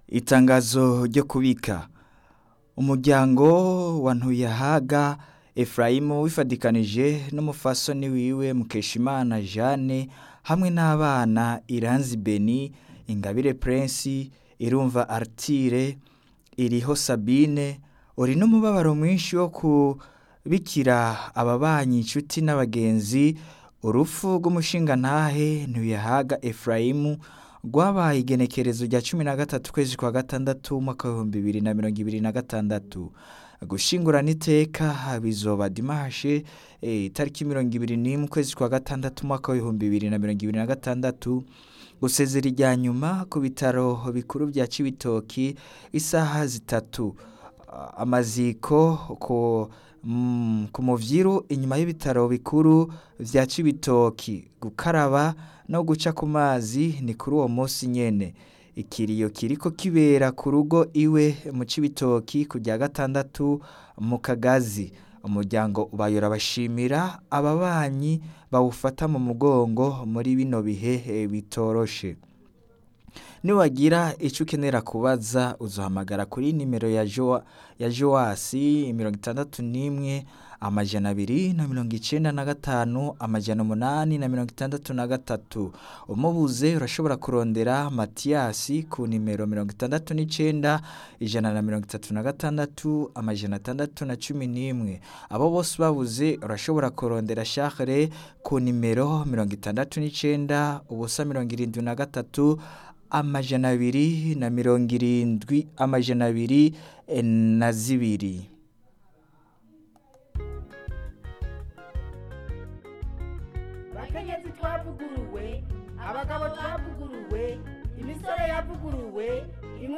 itangazo ryo kubika umuryango wa ntuyahaga efurayimu wifadikanije n'umufasoni wiwe mukeshimana jeanne hamwe n'abana iranzi beni ingabire prince irumva artire iriho sabine uri n'umubabaro mwinshi wo kubikira ababanyi inshuti n'abagenzi urupfu rw'umushingantahe ntuyahaga efurayimu rwabaye igenekerezo rya cumi na gatatu ukwezi kwa gatandatu umwaka w'ibihumbi bibiri na mirongo ibiri na gatandatu gushingurana iteka bizoba dimashe itariki mirongo ibiri n'imwe ukwezi kwa gatandatu umwaka w'ibihumbi bibiri na mirongo ibiri na gatandatu gusezera irya nyuma ku bitaro bikuru bya cibitoki isaha zitatu amaziko ku ku muvyiru inyuma y'ibitaro bikuru vya cibitoki gukaraba no guca ku mazi ni kuri uwo munsi nyene ikiriyo kiriko kibera ku rugo iwe mu cibitoki ku rya gatandatu mu kagazi umuryango ubayora bashimira ababanyi bawufata mu mugongo muri bino bihe bitoroshe niwagira icyo ukenera kubaza uzahamagara kuri nimero ya jowa ya joasi mirongo itandatu n'imwe amajana abiri na mirongo icyenda na gatanu amajana umunani na mirongo itandatu na gatatu umubuze urashobora kurondera matiyasi ku nimero mirongo itandatu n'icyenda ijana na mirongo itatu na gatandatu amajana atandatu na cumi n'imwe abo bose babuze urashobora kurondera shahre ku nimero mirongo itandatu n'icyenda ubusa mirongo irindwi na gatatu amajana abiri na mirongo irindwi amajana abiri na zibiri bakenyezi twavuguruwe abagabo twavuguruwe imisore yavuguruwe